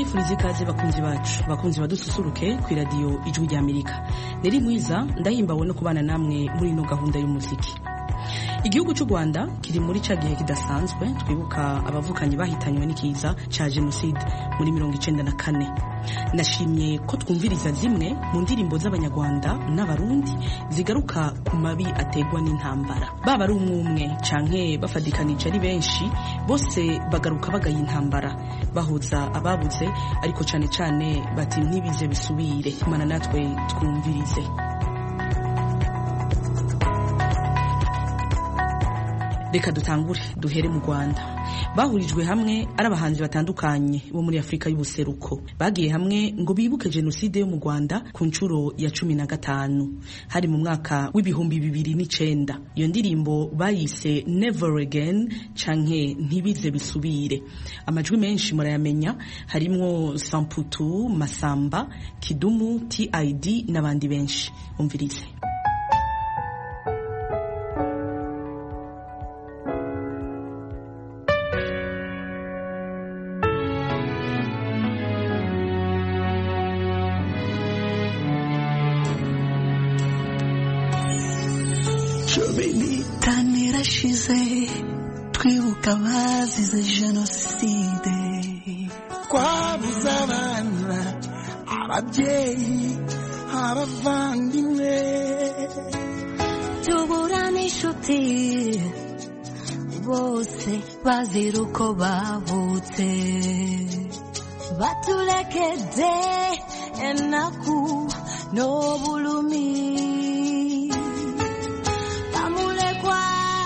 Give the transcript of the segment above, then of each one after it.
ndabifuriza ikaze bakunzi bacu bakunzi badususuruke ku iradiyo ijwi rya amerika neri mwiza ndahimbawe no kubana namwe muri ino gahunda y'umuziki igihugu cy'u rwanda kiri muri ca gihe kidasanzwe twibuka abavukanyi bahitanywe n'ikiza ca jenoside muri mirongo icenda na kane nashimye ko twumviriza zimwe mu ndirimbo z'abanyarwanda n'abarundi zigaruka ku mabi ategwa n'intambara baba ari umwe umwe canke bafadikanije ari benshi bose bagaruka bagaye intambara bahuza ababuze ariko cane cane bati ntibize bisubire imana natwe twumvirize reka dutangure duhere mu rwanda bahurijwe hamwe ari abahanzi batandukanye bo muri afurika y'ubuseruko bagiye hamwe ngo bibuke jenoside yo mu rwanda ku nshuro ya cumi na gatanu hari mu mwaka w'ibihumbi bibiri n'icenda iyo ndirimbo bayise never again canke ntibize bisubire amajwi menshi murayamenya harimwo samputu masamba kidumu tid n'abandi benshi umvirize irashize twibuka abazize jenoside twabuze abana ababyeyi abavandimwe tubura n'inshuti bose bazira uko bavutse batulekedde ennaku n'obulumi bamulekwa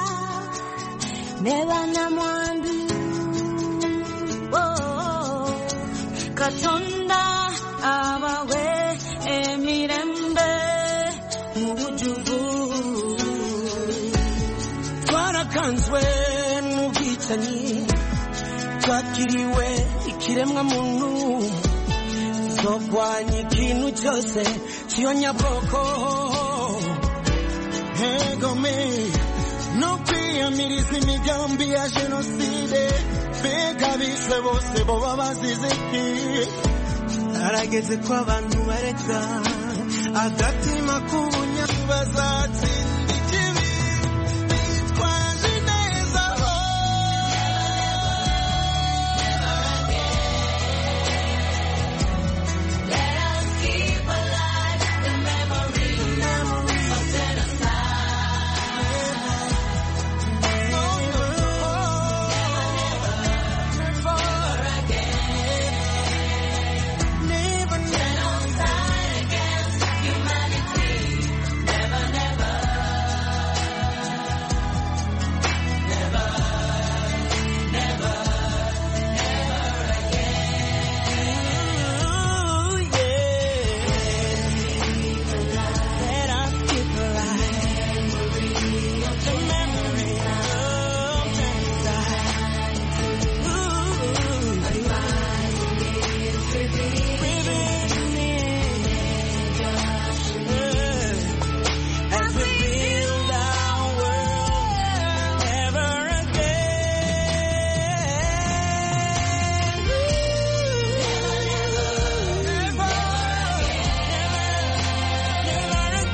ne bannamwandu oh, katonda abawe emirembe mu bujuvu twarakanzwe n'ubwicanyi twakiriwe ikiremwa muntu zogwanya ikintu cyose kiyonyabwoko hegome no kwiyamiriza imigambi ya jenoside mbega bishwe bose boba bazize iki harageze ko abantu bareka agatima k'ubunya bazatsinda ikibi bitwaje neza As we build our world ever again. Never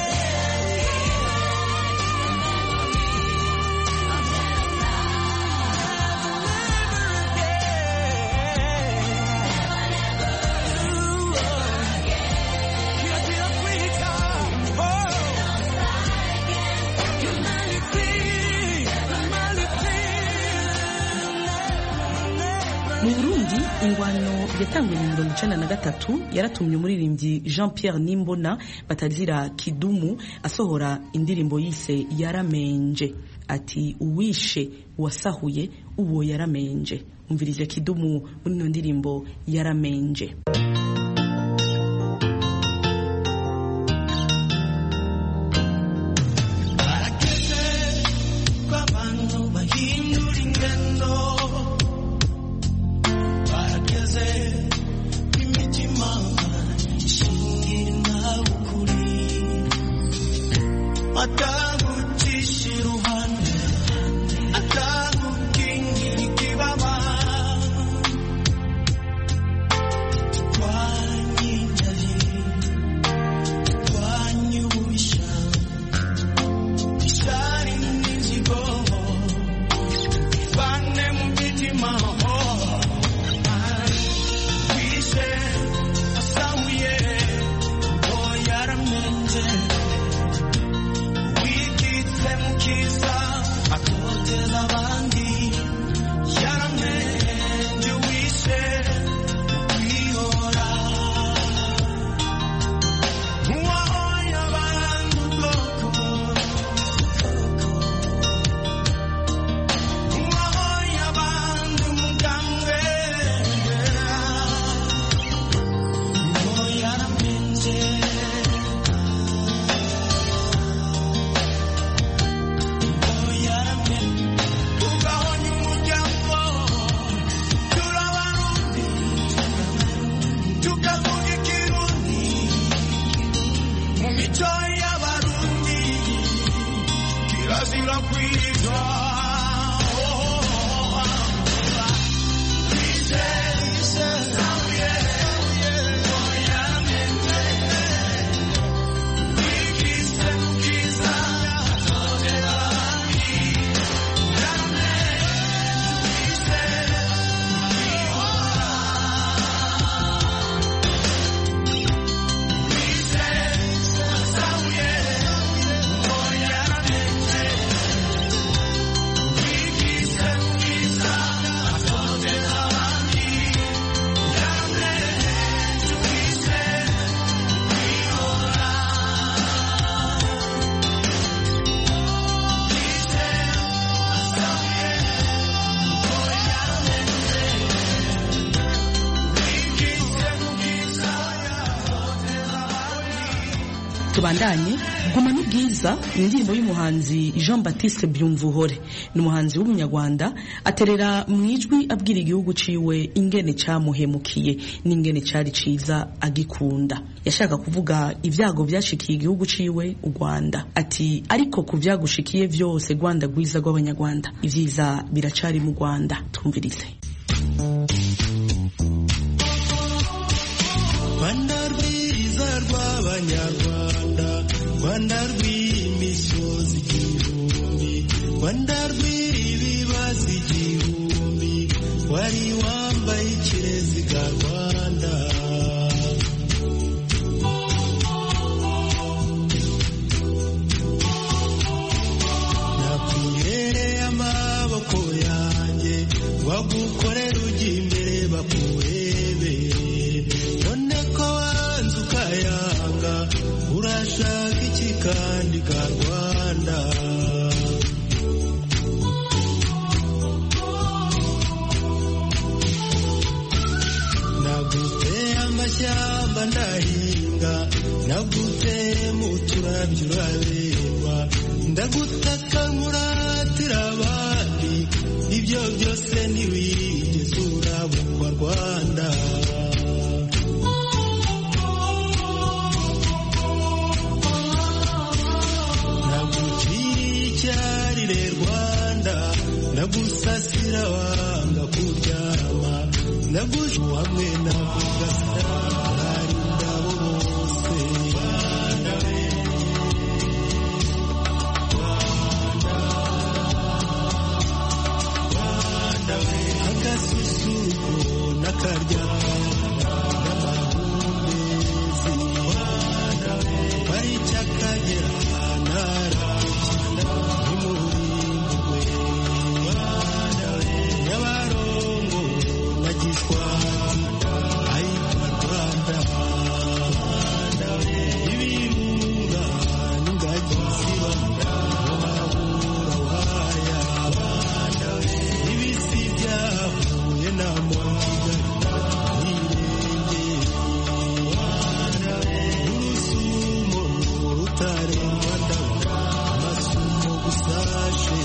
mu burundi ingwano yatanguye mu mirongo icenda na gatatu yaratumye umuririmbyi jean pierre nimbona batazira kidumu asohora indirimbo yise yaramenje ati uwishe uwasahuye uwo yaramenje umvirije kidumu muri ino ndirimbo yaramenje Barageze ko abantu bahindura ingendo barageze ko imitima ishingira nawe ukuri atagucisha iruhande atagukingira ikibaba mico y'abarundi kirazira kwiga tubandanye guma ni bwiza ni indirimbo y'umuhanzi jean baptiste byumvuhore ni umuhanzi w'umunyarwanda aterera mu ijwi abwira igihugu ciwe ingene camuhemukiye n'ingene cari ciza agikunda yashaka kuvuga ibyago byashikiye igihugu ciwe u rwanda ati ariko ku byagushikiye vyose rwanda rwiza rw'abanyarwanda ivyiza biracari mu rwanda twumvirize rwanda rwiza rw'abanyarwanda rwanda rw'imisozi igihumbi rwanda rw'ibibazo igihumbi wari wambaye ikireziga rwanda nakwirereye amaboko yanjye wagukorera ujya imbere bakurebe none ko wanze ukayanga urashaka iki kandi ka rwanda naguteye amashyamba ndahinga naguteye mu turabyo urareba ndagutaka nkuratira abandi ibyo byose ntiwigeze urabukwa rwanda naguciriye icyarire rwanda ndagusasira wanga kuryama ndagushu hamwe navugasira hari indabo bose rwanda we agasusuruko n'akaryama n'amahumbezi pariki akagera ntarakina ntimurimburwe nyabarongo na giswanda ayitwa rwanda ibirunga n'ingagi zibanda muhabura waya ibisi byahuye na mokigali nirengeye urusumo rutarengwa ndabona amasumo gusashe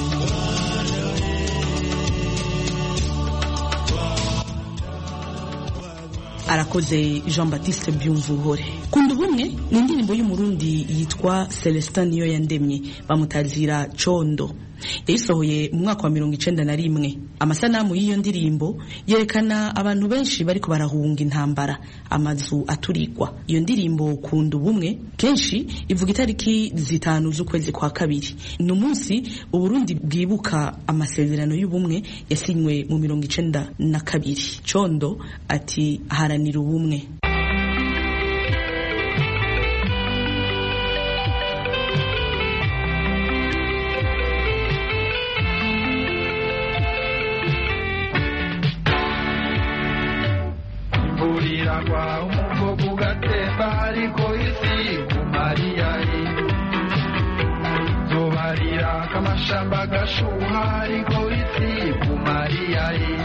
arakoze jean baptiste byumvuhore kunda ubumwe ni indirimbo y'umurundi yitwa celestin niyo yandemye bamutazira condo yayisohoye mu mwaka wa mirongo icenda na rimwe amasanamu y'iyo ndirimbo yerekana abantu benshi bariko barahunga intambara amazu aturigwa iyo ndirimbo kunda ubumwe kenshi ivuga itariki zitanu z'ukwezi kwa kabiri ni umunsi uburundi bwibuka amasezerano y'ubumwe yasinywe mu mirongo icenda na kabiri condo ati haranira ubumwe imvura kwa umugogo ugatemba ariko isi kumariyayi zobarira kamashamba gashuha ariko isi kumariyayi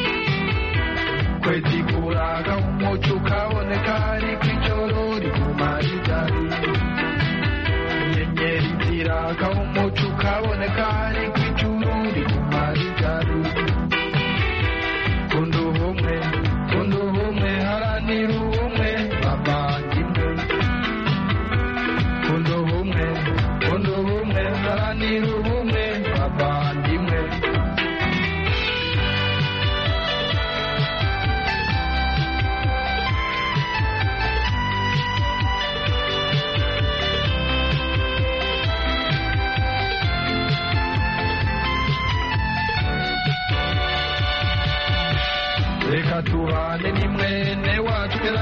kwezi kuraga umuco ukaboneka ariko ijoro rikumariyayi inyenyeri ziraga umuco ukaboneka ariko ijuru rikumariyayi kunda ubumwe kunda ubumwe haranira ubumwe bavandimwe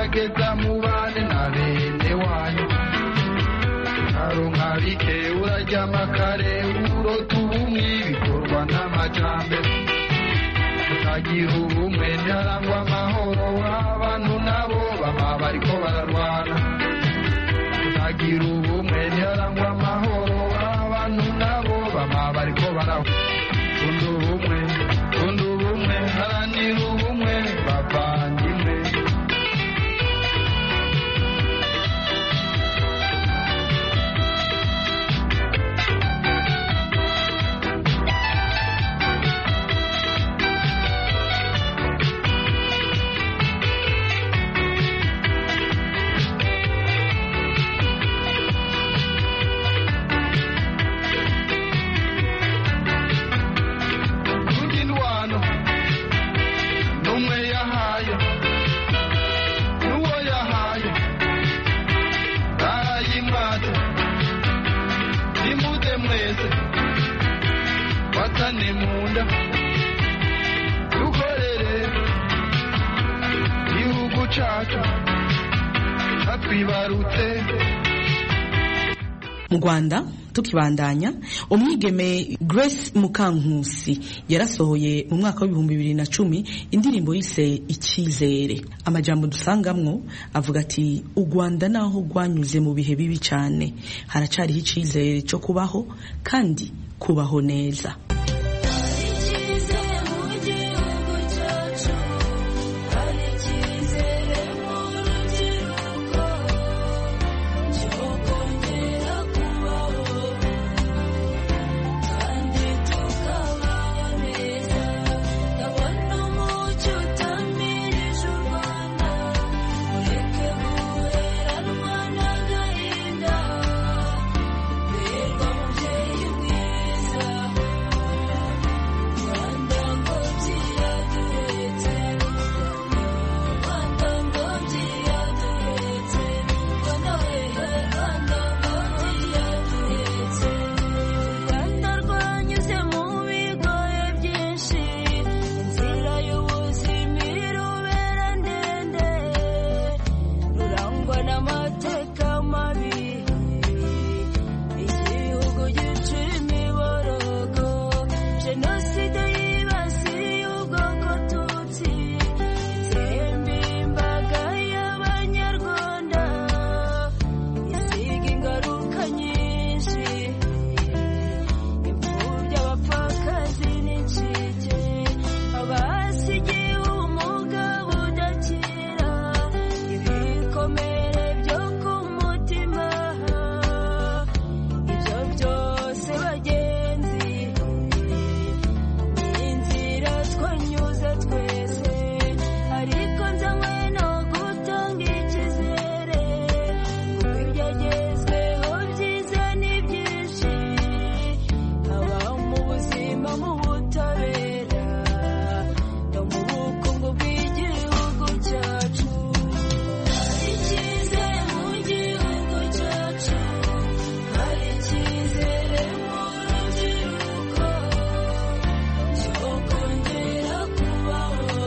gerageza mubane na bene wanyu karonka bike uraryama kare urota ubumwe bikorwa n'amajambere utagira ubumwe ntiharangwa amahoro abantu nabo baba bariko bararwana utagira ubumwe ntiharangwa amahoro abantu nabo baba bariko barahwa kunda ubumwe kunda ubumwe haranira ubumwe bavandimwe kurya indwano n'umwe yahaye n'uwo yahaye barayimwata nimuze mwese watane mu nda dukorere igihugu cacu batwibarutse mu rwanda tukibandanya umwigeme grace mukankusi yarasohoye mu mwaka w'ibihumbi bibiri na cumi indirimbo yise icyizere amajambo dusangamwo avuga ati u rwanda naho rwanyuze mu bihe bibi cyane haracariho icyizere cyo kubaho kandi kubaho neza icyizere mu gihugu cyacu hari icyizere mu rubyiruko cyo kongera kubaho kandi tukabaho neza ndabona umucyo utamirije u rwanda ureke guheranwa n'agahinda birwa mubyeyi mwiza rwanda ngobyi yaduhetse rwanda ngobyi yaduhetse rwanda hehe rwanda ngobyi yaduhetse u rwanda rwanyuze mu bigoye byinshi inzira y'ubuzima irubera ndende rurangwa n'amateka mabi igihugu gica imiborogo jenoside yibasiye ubwoko tutsi itsemba imbaga y'abanyarwanda isiga ingaruka nyinshi imfubyi abapfakazi n'incike abasigiye umugabo udakira ibikomere byo ku mutima ibyo byose bagenzi ni inzira twanyuze twese ariko nzanywe no gutanga icyizere kuko ibyagezweho byiza ni byinshi haba mu buzima mu butabera no mu bukungu bw'igihugu cyacu hari icyizere mu gihugu cyacu hari icyizere mu rubyiruko cyo kongera kubaho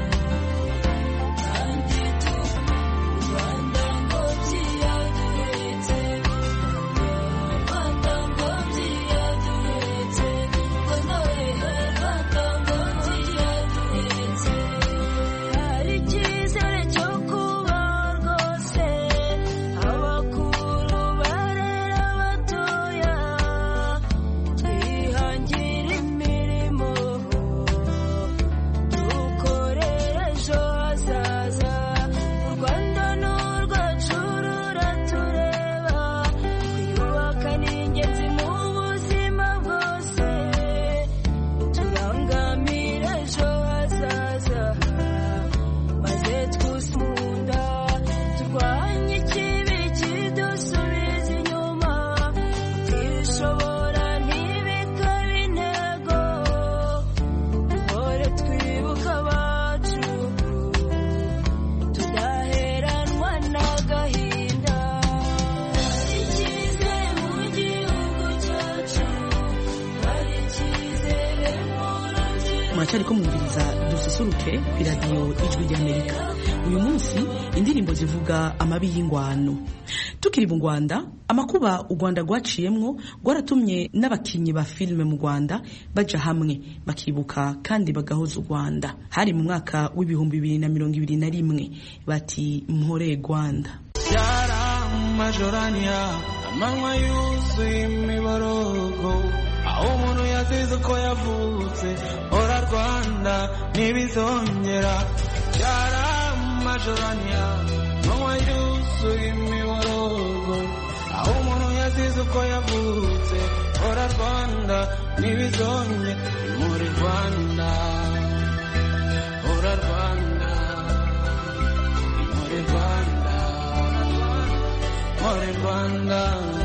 kandi tu rwanda ngobyi yaduhetse rwanda ngobyi yaduhetse rwanda hehe rwanda ngobyi yaduhetse hari icyizere cyo kubaho rwose abakuru barera abatoya twihangira imirimo dukorera ejo hazaza u rwanda ni urwacu ruratureba twiyubaka ni ingenzi mu buzima bwose turangamira ejo hazaza maze twusunda turwanye ikibi kidusubiza inyuma twishobora ntibikabe intego duhore twibuka abacu tudaheranwa n'agahinda hari icyizere mu gihugu cyacu hari icyizere mu rubyiruko muracyari ko mwumviriza dususuruke ku iradiyo ijwi ry'amerika uyu munsi indirimbo zivuga amabi y'ingwano tukiri mu rwanda amakuba u rwanda rwaciyemwo rwaratumye n'abakinnyi ba filime mu rwanda baja hamwe bakibuka kandi bagahoza u rwanda hari mu mwaka w'ibihumbi bibiri na mirongo ibiri na rimwe bati mpore rwanda Yara majorania amanywa yuzuye imiborogo aho umuntu yazize uko yavutse ora rwanda ntibizongera Yara majorania amanywa yuzuye imiborogo aho umuntu yazize uko yavutse ora rwanda ntibizongera muri rwanda ora rwanda muri rwanda muri rwanda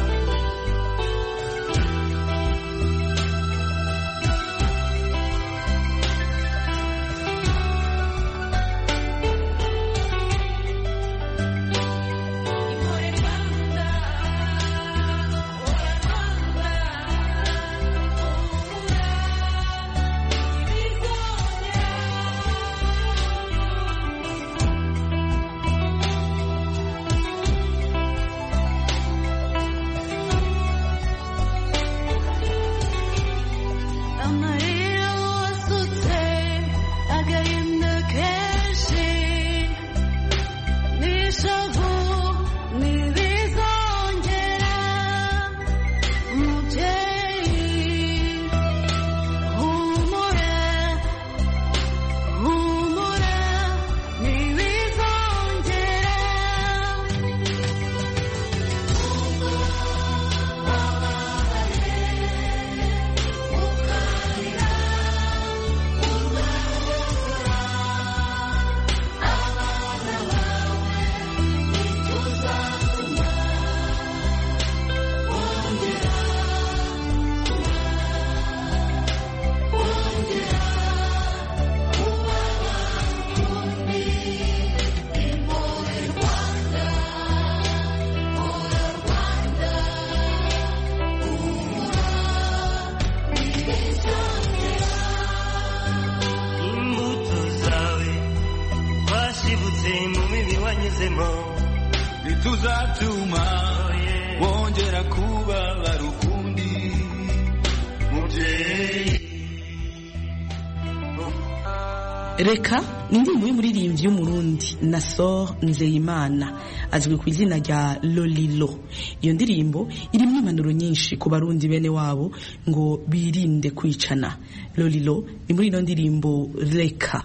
amarira wasutse agahinda kenshi n'ishavu ntibizongera mubyeyi humura humura ntibizongera imbuto zawe twashibutse mu mibi wanyuzemo ntituzatuma wongera kubabara ukundi mubyeyi reka ni indirimbo y'umuririmbyi w'umurundi nasor nzeyimana azwi ku izina rya lolilo iyo ndirimbo irimo impanuro nyinshi ku barundi bene wabo ngo birinde kwicana lolilo ni muri ino ndirimbo reka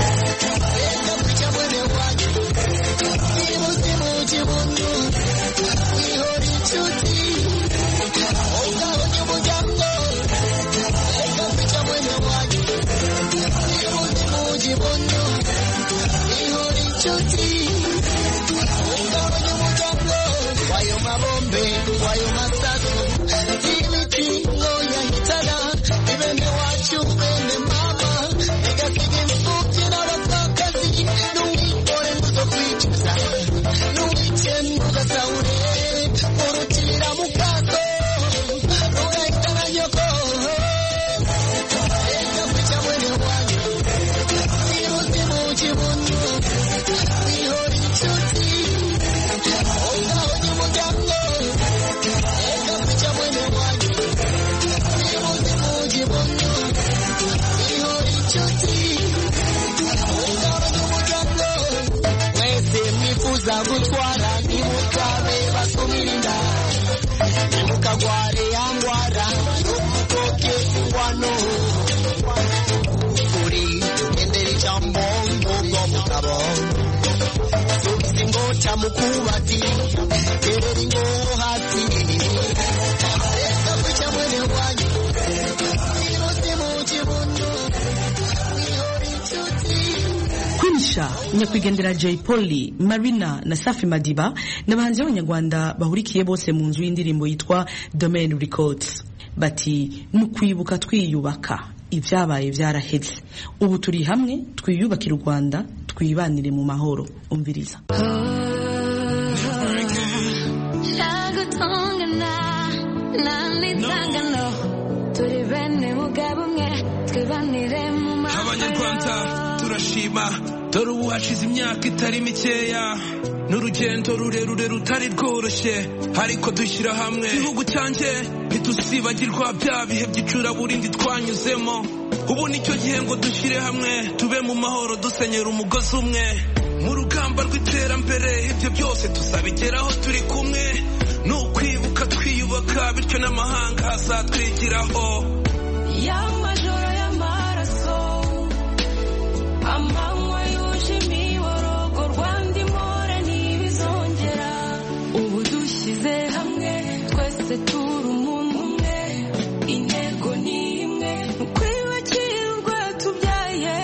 mwese mwifuza gutwara nimutabe basumirinda nimukagware yangwara yokutoke ingwano kuri endera ijambo ngubwo mugabo subiza ingota mukubati terera ingoho hasi reka kwica mwene wanyu irose mu kibuno ihora inshuti kwinisha nyakwigendera jay polly marina na safi madiba ni abahanzi b'abanyarwanda bahurikiye bose mu nzu y'indirimbo yitwa domain records bati ni ukwibuka twiyubaka ibyabaye byaraheze ubu turi hamwe twiyubakire u rwanda twibanire mu mahoro umviriza Shagutongana nanitangano turi bene mugabo umwe twibanire mu mahoro abanyarwanda turashima dore ubu hashize imyaka itari mikeya n'urugendo rurerure rutari rworoshye ariko dushyira hamwe igihugu cyanjye ntidusibagirwa bya bihe by'icuraburindi twanyuzemo ubu nicyo gihe ngo dushyire hamwe tube mu mahoro dusenyera umugozi umwe mu rugamba rw'iterambere ibyo byose tuzabigeraho turi kumwe ni ukwibuka twiyubaka bityo n'amahanga azatwigiraho y'amajoro y'amaraso amanywa yuje imiborogo rwanda imore ntibizongera ubu dushyize hamwe twese turi umuntu umwe intego ni imwe ni ukwiyubakira urwatubyaye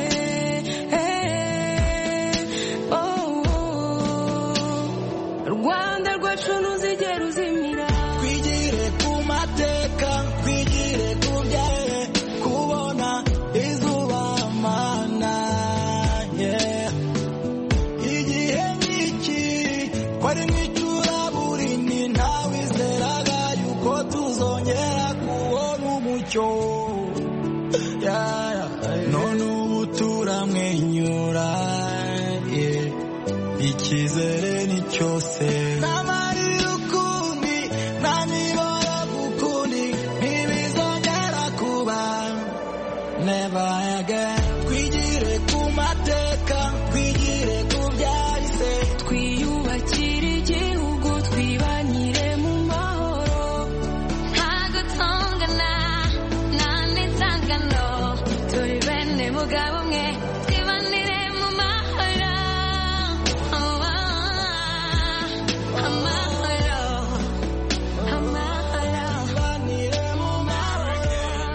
rwanda rwacu ntuzigera uzimira twigire ku mateka twigire ku byaye kubona izuba mana yeah. igihe nk'iki kwari nk'icuraburindi ntawizeraga yuko tuzongera kubona umucyo Yeah, yeah. none ubu turamwenyura yeah. icyizere ni cyose n'amarira ukundi nta miboro ukundi ntibizongera kuba never again twigire ku mateka twigire ku byahise twiyubakire igihugu twibanire mu mahoro ntagutongana nta n'inzangano turi bene mugabo umwe twibanire mu mahoro amahoro amahoro tubanire mu mahoro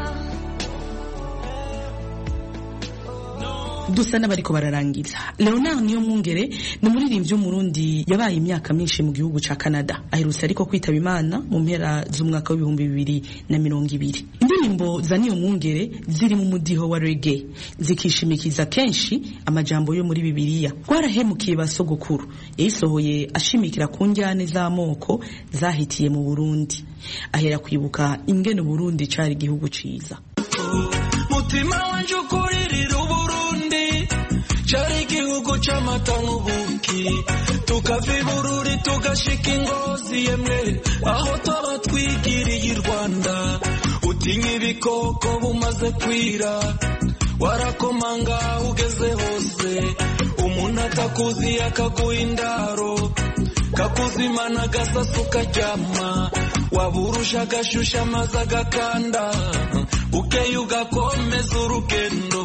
dusa n'abariko bararangiza leonard niyo mwungere ni umuririmbyi w'umurundi yabaye imyaka myinshi mu gihugu ca canada aherutse ariko kwitaba imana mu mpera z'umwaka w'ibihumbi bibiri na mirongo ibiri indirimbo za niyo mwungere ziri mu mudiho wa rege zikishimikiza kenshi amajambo yo muri bibiliya twarahemukiye ba sogokuru yayisohoye ashimikira ku njyane z'amoko zahitiye mu burundi ahera kwibuka ingene uburundi cari igihugu ciza mutima wanje ukuririra uburundi cari igihugu c'amata n'ubuki tukava ibururi tugashika ingozi yemwe aho twaba twigiriye i rwanda utinya ibikoko bumaze kwira warakomanga aho ugeze hose umuntu atakuzi akaguha indaro kakuzimana agasasu karyama waburusha agashusha amazi agakanda ukeye ugakomeza urugendo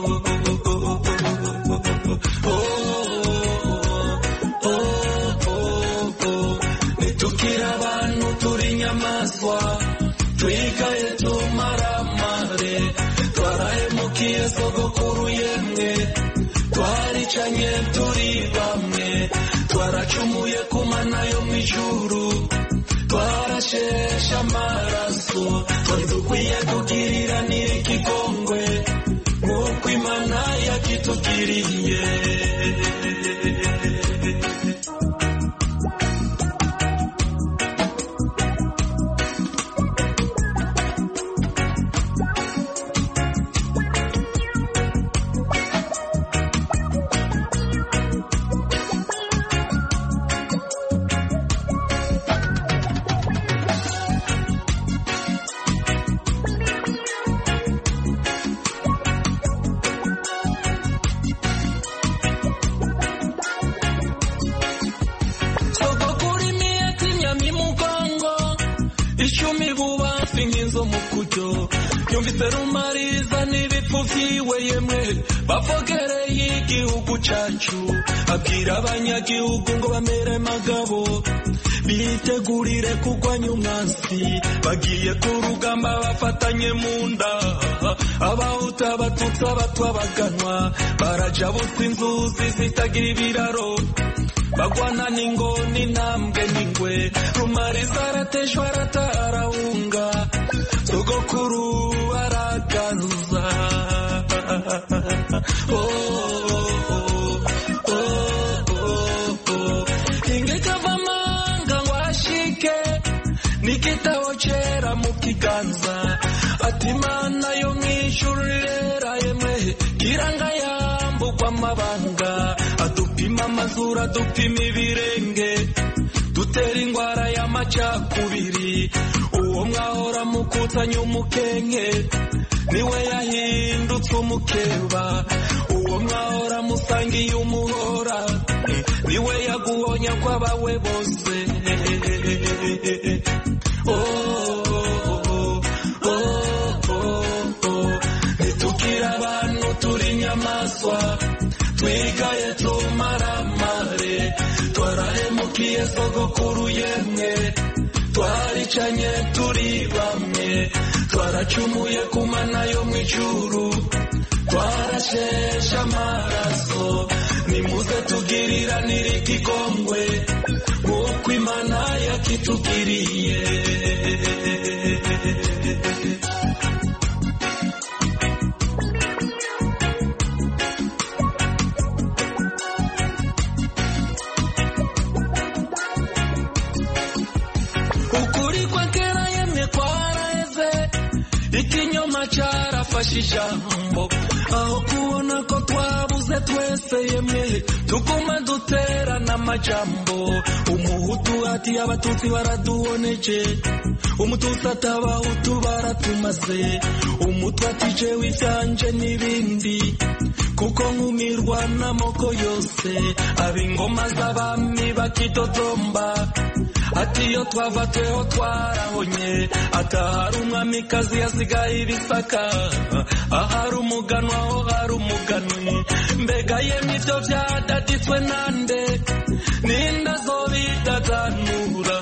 nitukira abantu turi inyamaswa twigaye tumaramare twarahemukiye sogokuru yemwe twaricanye turi bamwe twaracumuye ku mana yo mu ijuru twarasheshe amaraso twari dukwiye kugirira n'ikigongwe nk'uko imana yakitugiriye sogokuru imiyeti nyami mugongo icumi bubafi nk'inzo mu kuryo yumvise rumariza n'ibipfu vyiwe yemwe bavogereye igihugu cacu abwira abanyagihugu ngo bamere magabo bitegurire kugwanya umwansi bagiye ku rugamba bafatanye mu nda abahuta abatutsi abatwa baganwa baraja busa inzuzi zitagira ibiraro bagwana n'ingoni intambwe n'ingwe rumariza arateshwa aratarahunga sogokuru aragaza Oh, oh, oh, oh, oh. ingekava amanga ngo ashike n'igitabo cera mu kiganza ati mana yo mw'ijuru rera yemwe kiranga yambuka kw'amabanga adupima amazuru adupima ibirenge dutera ingwara y'amacakubiri uwo mwahora mukutanya umukenke niwe yahindutse umukeba uwo mwahora musangiye umuhora niwe yaguhonya kw'abawe bose oh, oh, oh, oh. ntitukire abantu turi inyamaswa twigaye tumaramare twarahemukiye sogokuru yemwe twaricanye turi bamwe twaracumuye ku mana yo mu ijuru twarasheshe amaraso nimuze tugiriranire ikigongwe nk'uko imana yakitugiriye ukuri kwa kera yemwe kwaraheze ikinyoma carafashe ijambo aho kubona ko twabuze twese yemwe tuguma duterana amajambo umuhutu ati abatutsi baraduhoneje umututsi ati abahutu baratumaze umutwe ati jewe ivyanje n'ibindi kuko nkumirwa n'amoko yose ab'ingoma z'abami bakidodomba ati iyo twava tweho twarahonye atahari umwamikazi yasigaye ibisaka ahari umuganwa ho hari umuganwi mbega yemwe ibyo byadaditswe nande ninde azobidadanura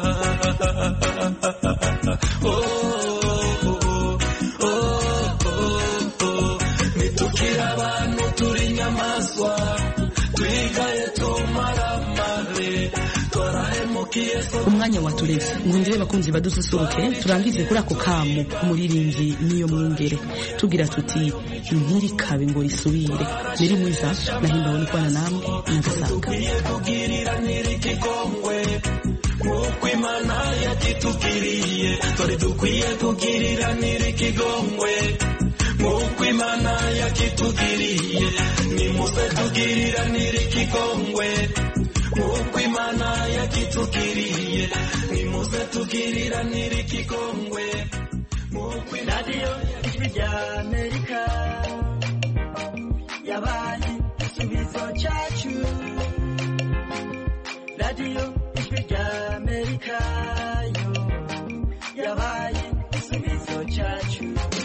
oh, oh, oh, oh, oh. nitukire abantu turi inyamaswa twigaye tumaramare twarahemukiye so umwanya watureze ngundire bakunzi badususuruke turangize kuri ako kamu umuririmbyi niyo mwungere tugira tuti ntirikabe ngo risubire niri mwiza nahimbawe no kubana namwe nagasanga tugiriranire ikigongwe nk'uko imana yakitugiriye dore dukwiye kugiriranire ikigongwe nk'uko imana yakitugiriye nimuze tugiriranire ikigongwe nk'uko imana yakitugiriye nimuze tugiriranire ikigongwe nk'uko radiyo ijwi rya amerika yabaye igisubizo cyacu radiyo ijwi rya amerika yo yabaye igisubizo cyacu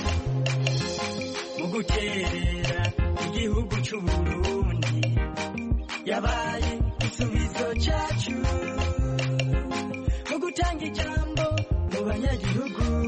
mu guterera igihugu cy'u burundi yabaye igisubizo cyacu mu gutanga ijambo mu banyagihugu